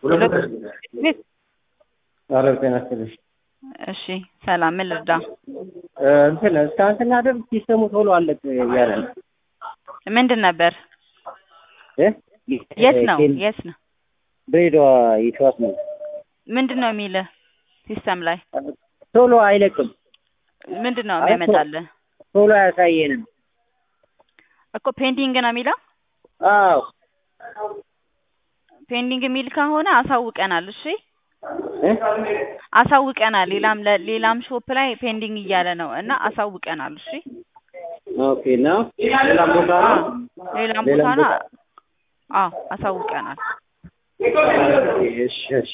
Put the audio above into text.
ኧረ ጤና ይስጥልኝ። እሺ ሰላም፣ ምን ልርዳ? እንትን እስካሁን ስናደርግ ሲስተሙ ቶሎ አለቅ እያለ ነው። ምንድን ነበር? እ? የት ነው የት ነው? ድሬዳዋ ይተዋት ነው። ምንድን ነው የሚልህ ሲስተም ላይ? ቶሎ አይለቅም። ምንድን ነው የሚያመጣልህ? ቶሎ አያሳየንም። እኮ ፔንዲንግ ነው የሚለው። አዎ ፔንዲንግ የሚል ከሆነ አሳውቀናል። እሺ እ? አሳውቀናል። ሌላም ለ- ሌላም ሾፕ ላይ ፔንዲንግ እያለ ነው እና አሳውቀናል። እሺ ኦኬ ነው ሌላ ቦታ ነው? ሌላም ሌላም ቦታ ነው። ቦታ? አዎ አሳውቀናል። እሺ እሺ